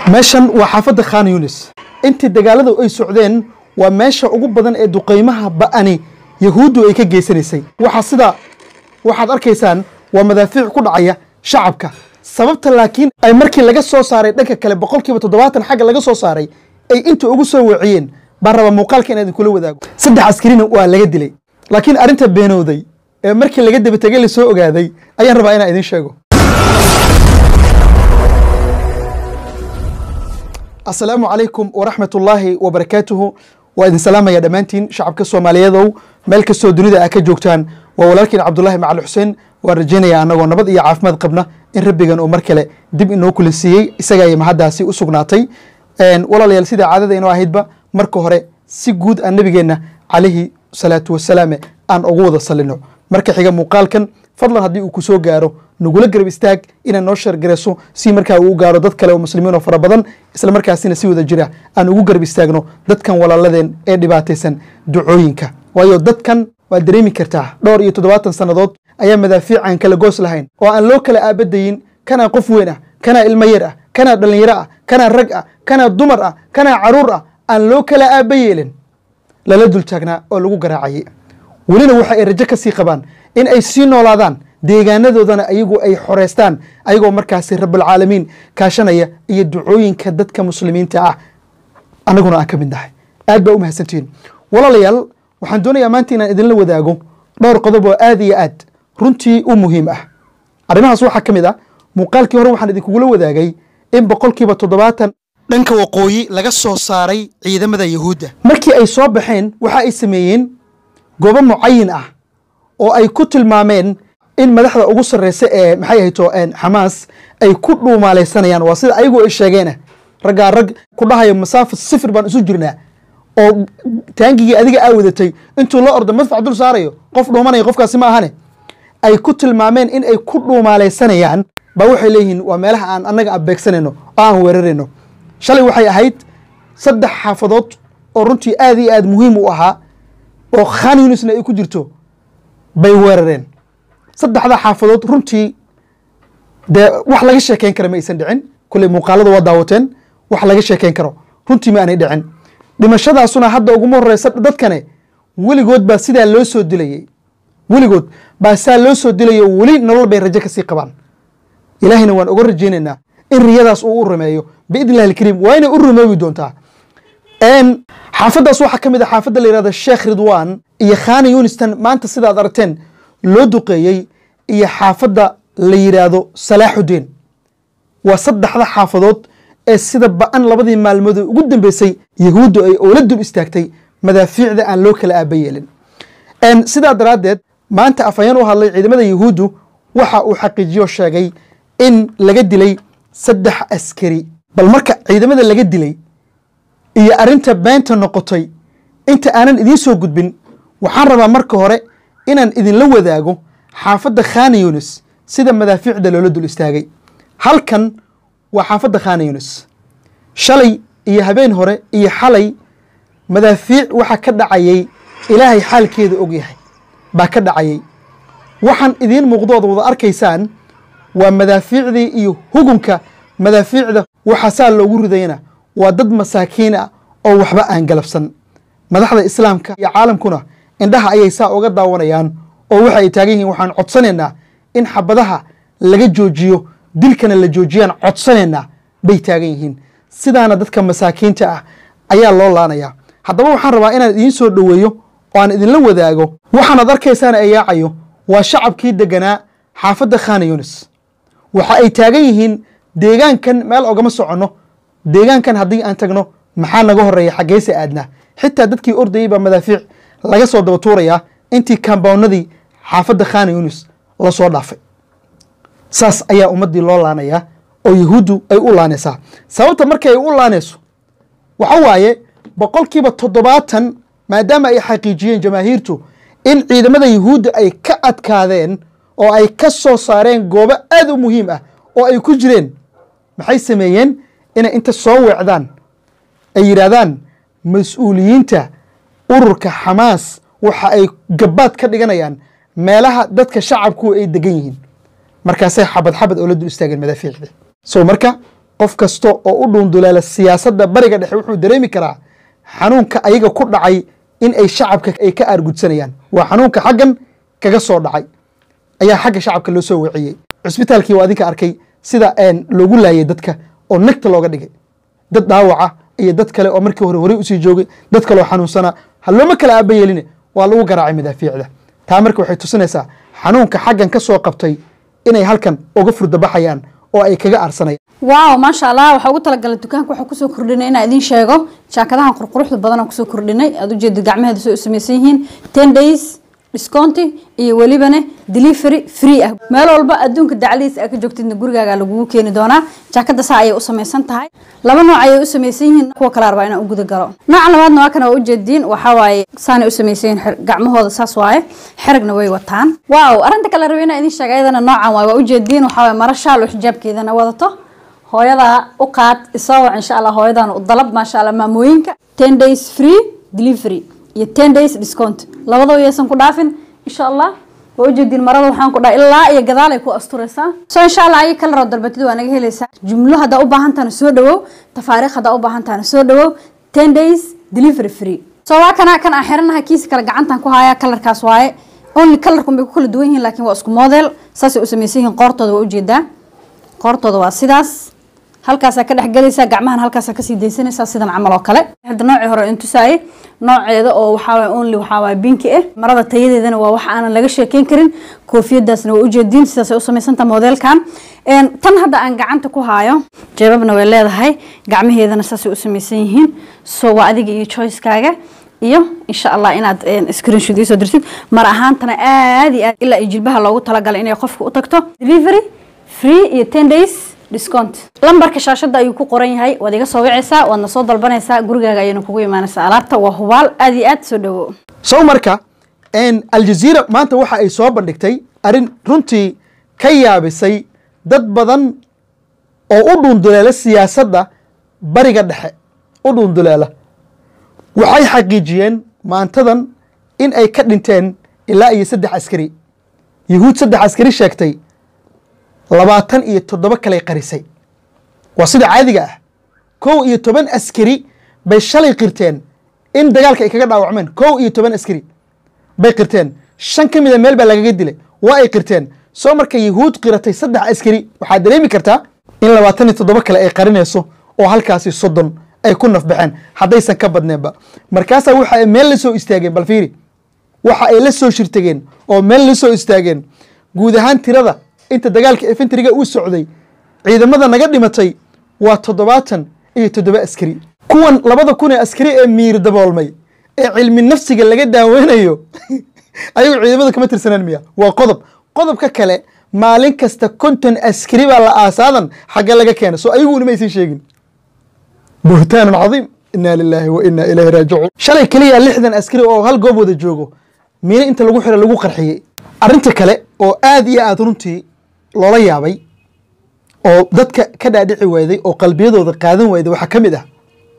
meeshan waa xaafadda khan yunis intii dagaaladu ay socdeen waa meesha ugu badan ee duqaymaha ba'ani yahuuddu ay ka geysanaysay waxaa sida waxaad arkaysaan waa madaafiic ku dhacaya shacabka sababta laakiin ay markii laga soo saaray dhanka kale boqolkiiba toddobaatan xagga laga soo saaray ay inta ugu soo weeciyeen baan raba muuqaalka inaan idinkula wadaago saddex askarina waa laga dilay laakiin arrinta beenowday ee markii laga daba tegay la soo ogaaday ayaan rabaa inaan idin sheego asalaamu calaykum waraxmat ullaahi wabarakaatuhu waa idin salaamaya dhammaantiin shacabka soomaaliyeedow meel kastoo dunida aa ka joogtaan waa walaalkiin cabdulaahi macali xuseen waan rajaynaya annagoo nabad iyo caafimaad qabna in rabbigan uu mar kale dib inoo kula siiyey isagaa mahaddaasi u sugnaatay walaalayaal sida caadada inoo ahaydba marka hore si guud aan nabigeenna calayhi salaatu wasalaame aan ugu wada salino marka xiga muuqaalkan fadlan haddii uu ku soo gaaro nagula garab istaag inaad noo sheergarayso si markaa uu u gaaro dad kale oo muslimiin oo fara badan isla markaasina si wada jira aan ugu garab istaagno dadkan walaaladeen ee dhibaataysan ducooyinka waayo dadkan waad dareemi kartaa dhowr iyo toddobaatan sannadood ayaa madaafiic aan kala goos lahayn oo aan loo kala aabadayin kanaa qof weyn ah kanaa ilmo yar ah kanaa dhallinyaro ah kanaa rag ah kanaa dumar ah kanaa caruur ah aan loo kala aaba yeelin lala dul taagnaa oo lagu garaacayay welina waxa ay rajo ka sii qabaan in ay sii noolaadaan deegaanadoodana ayagu ay xoreystaan ayagoo markaasi rabulcaalamiin kaashanaya iyo ducooyinka dadka muslimiinta ah annaguna aan ka mid nahay aad baa u mahadsantihiin walaalayaal waxaan doonayaa maanta inaan idinla wadaago dhowr qodob oo aad iyo aad runtii u muhiim ah arrimahaas waxaa ka mid ah muuqaalkii hore waxaan idinkugula wadaagay in boqolkiiba toddobaatan dhanka waqooyi laga soo saaray ciidamada yahuudda markii ay soo baxeen waxa ay sameeyeen goobo mucayin ah oo ay ku tilmaameen in madaxda ugu sarreysa ee maxay ahayto xamaas ay ku dhuumaalaysanayaan waa sida ayagu ay sheegeena raggaa rag ku dhahayo masaafa sifir baan isu jirnaa oo taangigii adiga aa wadatay intuu la ordo madfac dul saarayo qof dhuumanaya qofkaasi ma ahane ay ku tilmaameen in ay ku dhuumaalaysanayaan baa waxay leeyihiin waa meelaha aan annaga abeegsanayno oo aan weerarayno shalay waxay ahayd saddex xaafadood oo runtii aad iyo aad muhiim u ahaa oo khan yunisna ay ku jirto bay weerareen saddexda xaafadood runtii dee wax laga sheekeyn kara ma aysan dhicin kulley muuqaalada waa daawateen wax laga sheekeyn karo runtii ma aanay dhicin dhimashadaasuna hadda uguma horeysa dadkane weligood baa sidaa loo soo dilayey weligood baa saa loo soo dilayo weli nolol bay rajo kasii qabaan ilaahayna waan uga rajaynaynaa in riyadaas uu u rumeeyo biidn illahi alkariim waa inay u rumoobi doontaa xaafaddaas waxaa ka mid a xaafadda la yihahda sheekh ridwan iyo khana yunistan maanta sidaad aragteen loo duqeeyey iyo xaafadda la yidhaahdo salaaxuddin waa saddexda xaafadood ee sida ba-an labadii maalmood ugu dambeysay yahuuddu ay oola dul istaagtay madaafiicda aan loo kala aaba yeelin sidaa daraaddeed maanta afhayeen u hadlay ciidamada yahuuddu waxa uu xaqiijiyo sheegay in laga dilay saddex askari bal marka ciidamada laga dilay iyo arrinta beenta noqotay inta aanan idiin soo gudbin waxaan rabaa marka hore inaan idinla wadaago xaafadda khana yunis sida madaafiicda loola dul istaagay halkan waa xaafadda khana yunis shalay iyo habeen hore iyo xalay madaafiic waxaa ka dhacayay ilaahay xaalkeeda og yahay baa ka dhacayay waxaan idiin muuqdood wada arkaysaan waa madaafiicdii iyo hugunka madaafiicda waxaa saa loogu ridayna waa dad masaakiin ah oo waxba aan galabsan madaxda islaamka iyo caalamkuna indhaha ayay saa uga daawanayaan oo waxa ay taagan yihiin waxaan codsanaynaa in xabadaha laga joojiyo dilkana la joojiyaan codsanaynaa bay taagan yihiin sidaana dadka masaakiinta ah ayaa loo laanayaa haddaba waxaan rabaa inaan idiin soo dhoweeyo oo aan idinla wadaago waxaanaad arkaysaana ay yaacayo waa shacabkii deganaa xaafadda khana yunis waxa ay taagan yihiin deegaankan meel ogama soconno deegaankan haddii aan tagno maxaa naga horeeya xaggeyse aadnaa xitaa dadkii ordayey baa madaafiic laga soo daba tuurayaa intii kambawnadii xaafadda khana yunis la soo dhaafay saas ayaa ummaddii loo laanayaa oo yahuuddu ay u laanaysaa sababta markay ay u laanayso waxa waaye boqolkiiba toddobaatan maadaama ay xaqiijiyeen jamaahiirtu in ciidamada yahuudda ay ka adkaadeen oo ay ka soo saareen goobo aad u muhiim ah oo ay ku jireen maxay sameeyeen inay inta soo weecdaan ay yidhaahdaan mas-uuliyiinta ururka xamaas waxa ay gabaad ka dhiganayaan meelaha dadka shacabku ay degan yihiin markaasay xabad xabad oo la dul istaageen madaafiicda so marka qof kasta oo u dhuunduleela siyaasadda bariga dhexe wuxuu dareemi karaa xanuunka ayaga ku dhacay in ay shacabka ay ka aargudsanayaan waa xanuunka xaggan kaga soo dhacay ayaa xagga shacabka loo soo waciyey cusbitaalkii waa adinka arkay sida loogu laayay dadka oo nagta looga dhigay dad dhaawaca iyo dad kale oo markii hore horey usii joogay dad kaleoo xanuunsanaa ha looma kala aaba yeeline waa lagu garaacay madaafiicda taa marka waxay tusinaysaa xanuunka xaggan ka soo qabtay inay halkan uga furdabaxayaan oo ay kaga aarsanayaan waaw maasha allah waxaa ugu talagalay dukaanka waxaa kusoo kordhinay inaa idiin sheego jaakadahan qurquruxda badan aan kusoo kordhinay aad ujeeda gacmaheeda soo samaysan yihiin ten days discounti iyo welibana delivery free ah meel walba adduunka dacladiisa aa ka joogtidna gurigaaga lagugu keeni doonaa jaakada saa ayay u samaysan tahay laba nooc ayay u samaysan yihiin kuwa kale arbaa inaan u guda galo nooca labaadna waa kana waa ujeediin waxaa waaye saanay u samaysan yihiin gacmahooda saas waaye xerigna way wataan waaw arrinta kale rabay inaan idiin sheega ayadana noocan waaye waa ujeediin waxaa waaye mara shaal oo xijaabkeedana wadato hooyadaa u qaad isoo wac insha allah hooyadan u dalab maasha allah maamooyinka ten days free delivery iyo ten days discount labadaba yaysan ku dhaafin insha allah waa ujeediin marada waxaan ku dhaha ilaa iyo gadaal ay ku asturaysaa so insha allah ayi kala roo dalbatid waa naga helaysaa jumlo haddaa u baahan tahana soo dhawow tafaariikh haddaa u baahan tahana soo dhawow ten days delivery free so waa kana kan aan xiranahay kiisa kale gacantan ku haya kalarkaas waaye only kalarkun bay ku kala duwan yihiin laakiin waa isku model saasay u samaysan yihiin qoortooda waa ujeedaa qoortooda waa sidaas halkaasaa ka dhex galaysaa gacmahan halkaasaa kasii daysanaysaa sidan camal oo kale hadda noocii hore intusaaye nooceeda oo waxaawaay only waxaawaay binki ah marada tayadeedana waa wax aanan laga sheekeyn karin koofiyadaasna waa ujeediin sidaasay u samaysanta modelkan tan hadda aan gacanta ku haayo jeebabna way leedahay gacmaheedana saasay u samaysan yihiin so waa adiga iyo choicekaaga iyo insha allah inaad screenshot iisoo dirtid mar ahaantana aad iyo aad ilaa iyo jilbaha loogu talagalay inay qofka u tagto delivery free iyo ten days discount lambarka shaashada ayuu ku qoran yahay waad iga soo wicaysaa waadna soo dalbanaysaa gurigaaga ayayna kugu imaanaysaa alaabta waa hubaal aad iyo aad soo dhawo sow marka aljaziira maanta waxa ay soo bandhigtay arrin runtii ka yaabisay dad badan oo u dhuunduleela siyaasadda bariga dhexe u dhuunduleela waxay xaqiijiyeen maantadan in ay ka dhinteen ilaa iyo saddex askari yuhuud saddex askari sheegtay labaatan iyo toddoba kaley qarisay waa sida caadiga ah kow iyo toban askari bay shalay qirteen in dagaalka ay kaga dhaawacmeen kow iyo toban askari bay qirteen shan ka mida meel baa lagaga dilay waa ay qirteen soo marka yuhuud qiratay saddex askari waxaad dareemi kartaa in labaatan iyo toddoba kale ay qarinayso oo halkaasi soddon ay ku nafbaxeen haddaysan ka badneenba markaasaa waxa ay meel la soo istaageen bal fiiri waxa ay la soo shirtageen oo meel la soo istaageen guud ahaan tirada inta dagaalka efentriga uu socday ciidamada naga dhimatay waa toddobaatan iyo toddoba askari kuwan labada kun ee askari ee miir daboolmay ee cilmi nafsiga laga daaweynayo ayagu ciidamada kama tirsanaan miya waa qodob qodobka kale maalin kasta konton askari baa la aasaadan xagga laga keena soo ayaguna ma aysan sheegin buhtaanun cadiim inaa lilaahi wa inaa ilayhi raajicuun shalay keliya lixdan askari oo hal goob wada joogo miino inta lagu xiro lagu qarxiyey arrinta kale oo aad iyo aad runtii loola yaabay oo dadka ka dhaadhici wayday oo qalbiyadooda qaadan wayday waxaa ka mid ah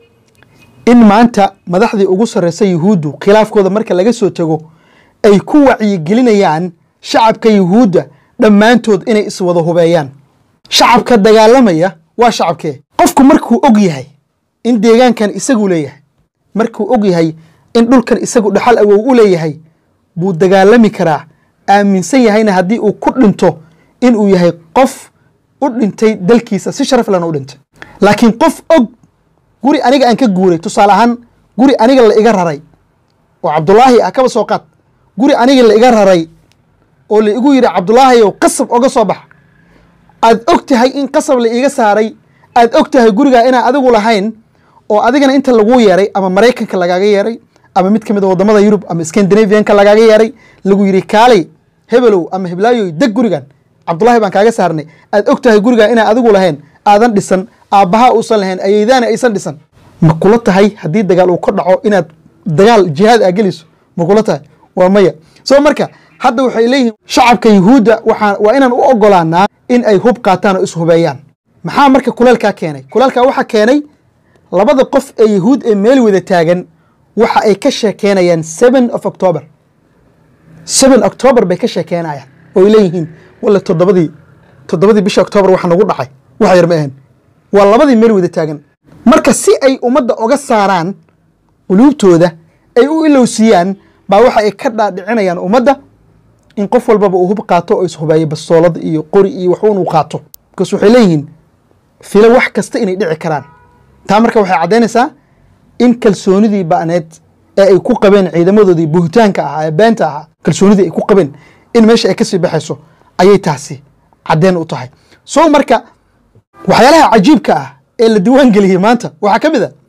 in maanta madaxdii ugu sarreysa yuhuuddu khilaafkooda marka laga soo tego ay ku wacyigelinayaan shacabka yuhuudda dhammaantood inay iswada hubeeyaan shacabka dagaalamaya waa shacabkee qofku markuu og yahay in deegaankan isagu leeyahay markuu og yahay in dhulkan isagu dhaxal awow u leeyahay buu dagaalami karaa aaminsan yahayna haddii uu ku dhinto inuu yahay qof u dhintay dalkiisa si sharaf lana u dhintay laakiin qof og guri aniga aan ka guuray tusaale ahaan guri aniga la iga raray oo cabdulaahi ah kaba soo qaad guri aniga la iga raray oo la igu yidhi cabdulaahiyow qasab oga soo bax aad og tahay in qasab la iiga saaray aad og tahay gurigaa inaan adigu lahayn oo adigana inta lagu yeeray ama maraykanka lagaaga yeeray ama mid ka mid a wadamada yurub ama scandinavianka lagaaga yeeray lagu yidhi kaalay hebelow ama heblaayoy deg gurigan cabdulahi baan kaaga saarnay aad og tahay gurigaa inaan adigu lahayn aadan dhisan aabbaha uusan lahayn ayeydaana aysan dhisan ma kula tahay haddii dagaal uu ka dhaco inaad dagaal jihaad aa geliso ma kula tahay waa maya soo marka hadda waxay leeyihiin shacabka yuhuudda waxaa waa inaan u ogolaanaa in ay hub qaataan oo ishubeeyaan maxaa marka kuleelkaa keenay kuleelkaa waxaa keenay labada qof ee yuhuud ee meel wada taagan waxa ay ka sheekeynayaan seven of october seven october bay ka sheekeynayaan oo ay leeyihiin walla toddobadii toddobadii bisha october waxa nagu dhacay wax yar ma ahan waa labadii meel wada taagan marka si ay ummadda oga saaraan quluubtooda ay u ilowsiiyaan baa waxa ay ka dhaadhicinayaan ummadda in qof walbaba uu hub qaato oo ishubayo bastoolad iyo qori iyo waxuun uu qaato markaas waxay leeyihiin filo wax kasta inay dhici karaan taa marka waxay caddaynaysaa in kalsoonidii ba'need ee ay ku qabeen ciidamadoodii buhitaanka ahaa ee beenta ahaa kalsoonidii ay ku qabeen in meesha ay kasii baxayso ayay taasi caddeen u tahay so marka waxyaalaha cajiibka ah ee la diiwaan geliyey maanta waxaa ka mid a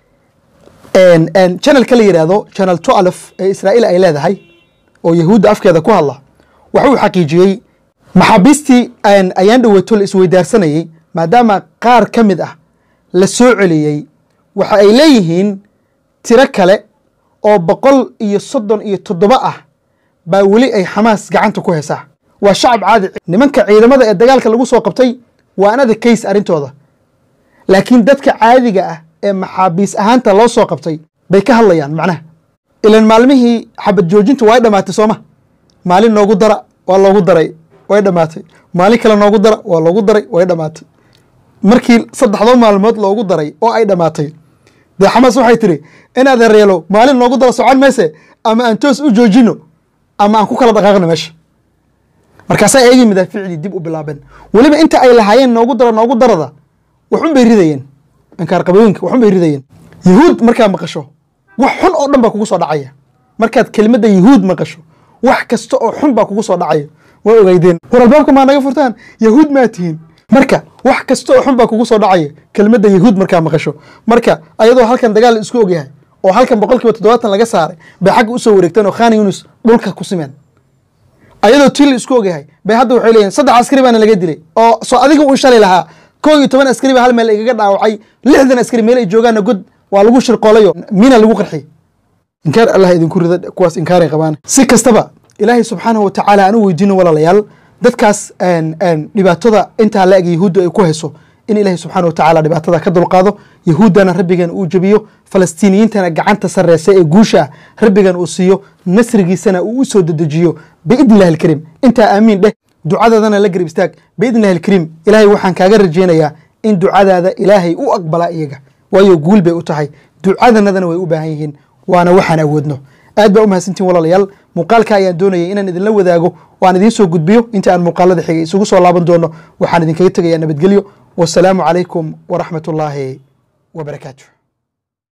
channelka la yidhaahdo channel twelf ee israa'iil ay leedahay oo yahuudda afkeeda ku hadla waxa uu xaqiijiyey maxaabiistii ayaan dhowaato la isweydaarsanayey maadaama qaar ka mid ah la soo celiyey waxa ay leeyihiin tiro kale oo boqol iyo soddon iyo toddoba ah baa weli ay xamaas gacanta ku haysaa waa shacab caadi nimanka ciidamada ee dagaalka lagu soo qabtay waa anada kays arrintooda laakiin dadka caadiga ah ee maxaabiis ahaanta loo soo qabtay bay ka hadlayaan macnaha ilan maalmihii xabad joojintu way dhammaatay sooma maalin noogu dara waa loogu daray way dhammaatay maalin kale noogu dara waa loogu daray way dhammaatay markii saddexdoo maalmood loogu daray oo ay dhammaatay dee xamaas waxay tiri inaad reelo maalin noogu dara socon mayse ama aan toos u joojino ama aan ku kala dhaqaaqno meesha markaasaa eegii madaaficdii dib u bilaabeen weliba inta ay lahaayeen noogu dara noogu darada waxun bay ridayeen inkaar qabooyinka waxun bay ridayeen yahuud markaa maqasho wax xun oo dhan baa kugu soo dhacaya markaad kelimadda yahuud maqasho wax kasta oo xun baa kugu soo dhacaya waa ogeydeen war albaabka maa naga furtaan yahuud maa tihiin marka wax kasta oo xun baa kugu soo dhacaya kelimadda yahuud markaa maqasho marka ayadoo halkan dagaal isku ogyahay oo halkan boqol kiiba toddobaatan laga saaray bay xagga usoo wareegteen oo khan yunus dhulka ku simeen ayadoo til isku ogyahay bay hadda waxay leeyihin saddex askari baana laga dilay oo soo adiga uu shalay lahaa koo iyo toban askari baa hal meel igaga dhaawacay lixdan askari meel ay joogaana god waa lagu shirqoolayo mina lagu qarxiyey inkaar allah idinku rida kuwaas inkaaray qabaan si kastaba ilaahay subxaanahu watacaala aan u weydiino walaalayaal dadkaas dhibaatada intaa la eg yahuudda ay ku hayso in ilaahay subxaana watacaala dhibaatada ka dulqaado yahuuddana rabbigan uu jebiyo falastiiniyiintana gacanta sarreysa ee guusha ah rabbigan uu siiyo nasrigiisana uu u soo dedejiyo biidni illahi alkariim intaa aamiin dheh ducadaadana la garib istaag biidni illahi alkariim ilaahay waxaan kaaga rajaynayaa in ducadaada ilaahay u aqbalaa iyaga waayo guul bay u tahay ducadanadana way u baahan yihiin waana waxaan awoodno aad baa u mahadsantiin walaalayaal muuqaalka ayaan doonayay inaan idinla wadaago oo aan idiin soo gudbiyo inta aan muuqaalada xigay isugu soo laaban doono waxaan idinkaga tegayaa nabadgelyo wasalaamu calaykum waraxmat ullaahi wabarakaatu